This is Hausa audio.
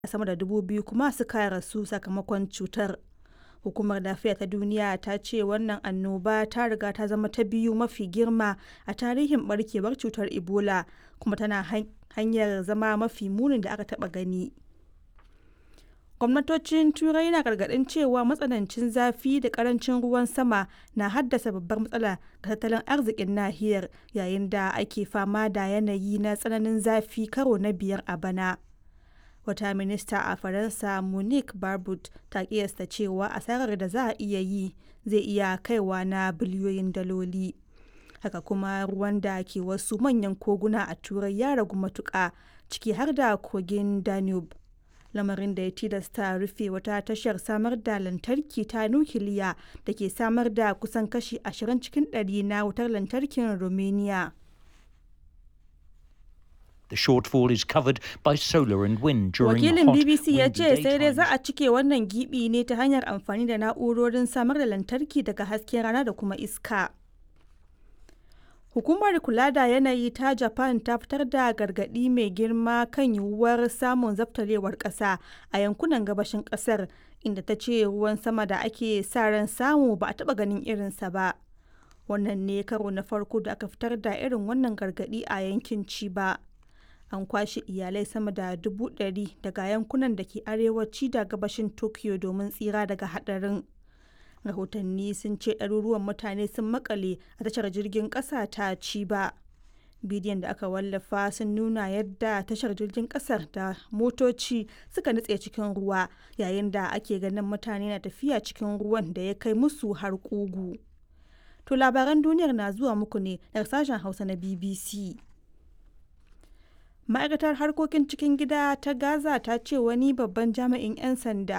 sama da dubu biyu kuma suka rasu sakamakon cutar. Hukumar Lafiya ta Duniya ta ce wannan annoba ta riga ta zama ta biyu mafi girma a tarihin barkewar cutar Ebola kuma tana hanyar zama mafi munin da aka taɓa gani. Gwamnatocin Turai na gargaɗin cewa matsanancin zafi da ƙarancin ruwan sama na haddasa babbar matsala ga tattalin arzikin nahiyar yayin da ake fama da yanayi na tsananin zafi karo na biyar a bana. Wata minista a Faransa Monique Barbude ta kiyasta cewa asarar da za a iya yi zai iya kaiwa na biliyoyin daloli. Haka kuma ruwan da ke wasu manyan koguna a Turai ya ragu matuƙa ciki har da kogin Danube. lamarin da ya tilasta rufe wata tashar samar da lantarki ta nukiliya da ke samar da kusan kashi 20 cikin ɗari na wutar lantarkin Romania. The shortfall is covered by solar and wind during Wakilin hot, BBC ya windy ce sai dai za daytimes. a cike wannan gibi ne ta hanyar amfani da na'urorin samar da lantarki daga hasken rana da kuma iska. Hukumar kula da yanayi ta Japan ta fitar da gargaɗi mai girma kan yiwuwar samun zaftarewar ƙasa a yankunan gabashin ƙasar inda ta ce ruwan sama da ake sa ran samu ba a taɓa ganin irinsa ba. Wannan ne karo na farko da aka fitar da irin wannan gargaɗi a yankin Chiba. An kwashe iyalai sama da dubu ɗari daga yankunan da ke arewaci da gabashin Tokyo domin tsira daga haɗarin. rahotanni sun ce ɗaruruwan mutane sun makale a tashar jirgin ƙasa ta Chiba. bidiyon da aka wallafa sun nuna yadda tashar jirgin ƙasar da motoci suka nutse cikin ruwa yayin da ake ganin mutane na tafiya cikin ruwan da ya kai musu har ƙugu. To labaran duniyar na zuwa muku ne daga sashen Hausa na BBC. ma'aikatar harkokin cikin gida ta gaza ta ce wani babban jami'in 'yan sanda